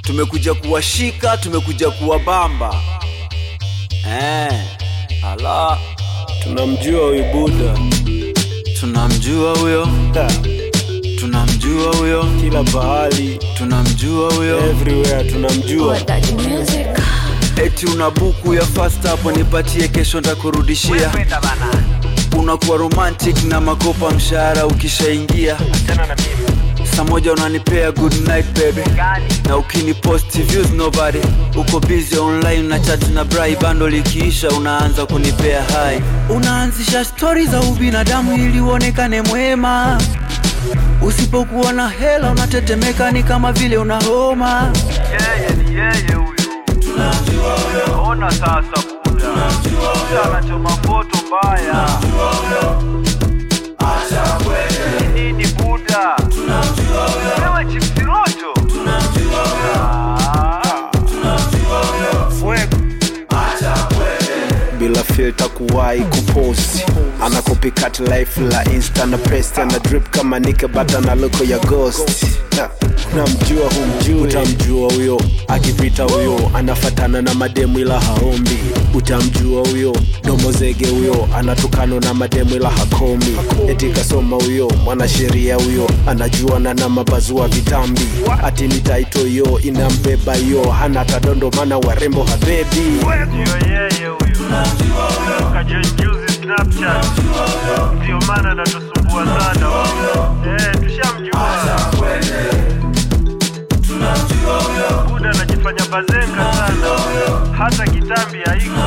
tumekuja kuwashika tumekuja kuwabamba eh, ala tunamjua huyu buda tunamjua huyo Ha, tunamjua huyo kila pahali tunamjua huyo everywhere tunamjua eti una buku ya fast hapo nipatie kesho ntakurudishia unakuwa romantic na makopa mshahara ukishaingia saa moja unanipea good night baby na ukini post views nobody uko busy online na chat na brai bando likiisha unaanza kunipea hai unaanzisha stori za ubinadamu ili uonekane mwema usipokuwa na hela unatetemeka ni kama vile una homa yeye ni yeye huyu ona sasa buda buda anachoma foto mbaya Ni nini buda wewe chipsiroto fuego bila filter kuwahi kuposti ana copycat life la insta na prest ana drip kama nike bata na loko ya ghost Ha, namjua humjui utamjua huyo akipita huyo anafatana na mademu ila haombi utamjua huyo domozege huyo anatukano na mademu ila hakomi eti kasoma huyo mwanasheria huyo anajuana na mabazua vitambi ati ni taito hiyo inambeba hiyo hana tadondo mana warembo habebi ndio yeye huyu kajenjuzi snapchat ndio maana anatusumbua sana huyu. eh tushamjua buda anajifanya bazenga sana hata kitambi haiko